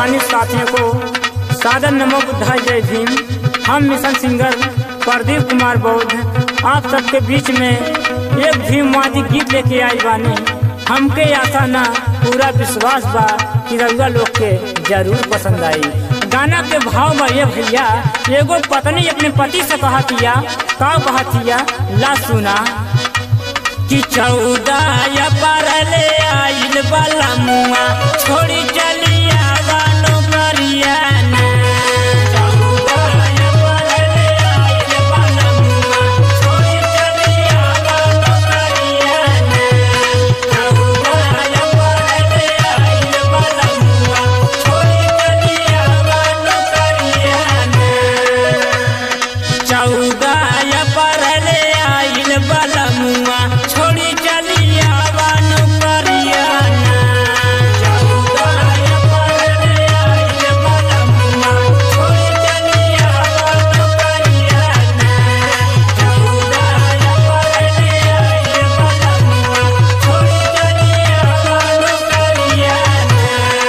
सम्मानित साथियों को सादर नमो बुद्धाय जय भीम हम मिशन सिंगर प्रदीप कुमार बौद्ध आप सबके बीच में एक भीमवादी गीत लेके आई बानी हमके आशा ना पूरा विश्वास बा कि रउआ लोग के जरूर पसंद आई गाना के भाव में ये भैया एगो पत्नी अपने पति से कहतिया का कहतिया ला सुना कि चौदह परले आइल वाला मुआ छोड़ी चलिया गानो करियाना चौदह परले आइल वाला मुआ छोड़ी चलिया गानो करियाना चौदह परले आइल वाला मुआ छोड़ी चलिया गानो करियाना चौदह परले आइल बलमुआ छोड़ी चलिया बानु करियाना चौदह परले आइल बलमुआ छोड़ी चलिया बानु करियाना चौदह परले आइल बलमुआ छोड़ी चलिया बानु करियाना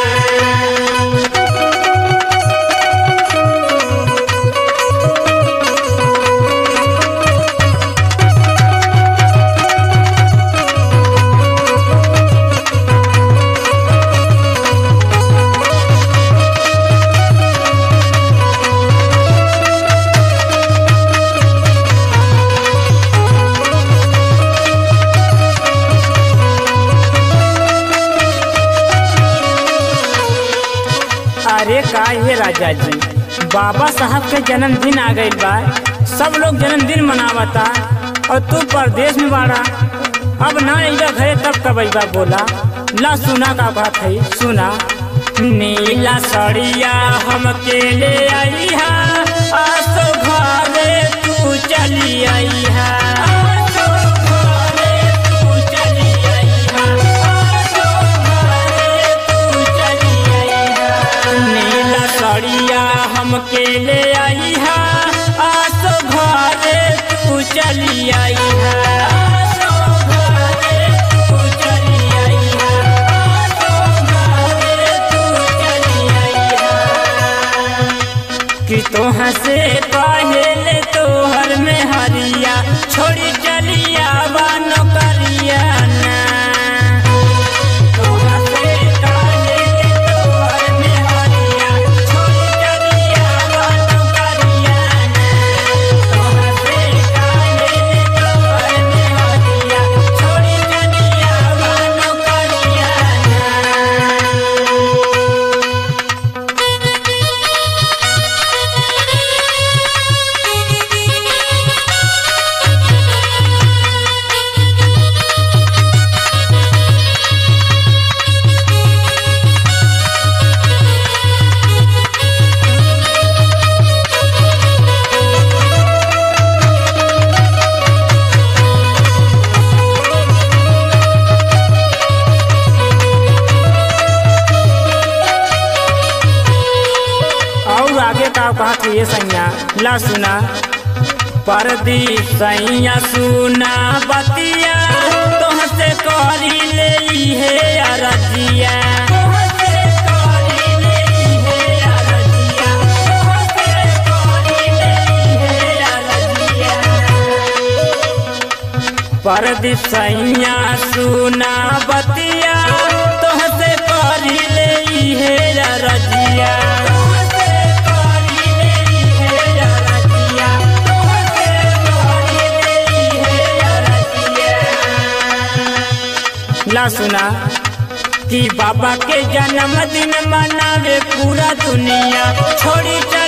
अरे का ये राजा जी बाबा साहब के जन्मदिन आ गइल बा सब लोग जन्मदिन मनावता और तू परदेश में बाड़ा अब ना अइबा घरे तब कब अइबा बोला ला सुना का बात है सुना नीला सड़िया हमके ले आई हा आसो घरे तू चली आई हा आसो घरे तू चली आई हा आसो घरे तू चली आई हा नीला सड़िया हमके ले आई हा आसो घरे तू चली आई हा आसो घरे तू चली आई हा आसो घरे तू चली आई हा कि तोहाँ से पहले तोहर में हरिया छोड़ी चलिया बानो करिया ना तोहाँ से पहले तोहर में हरिया छोड़ी चलिया बानो करिया ना तोहाँ से पहले तोहर में हरिया छोड़ी चलिया बानो करिया ना और आगे का कहा कि ये सैया ला सुना परदी सैया सुना बतिया तोहसे करी ले हे अरजिया तोहसे करी ले हे अरजिया तोहसे करी ले हे अरजिया परदी सैया सुना बतिया तोहसे करी ले हे रजिया ला सुना कि बाबा के जन्मदिन मनावे पूरा दुनिया छोड़ी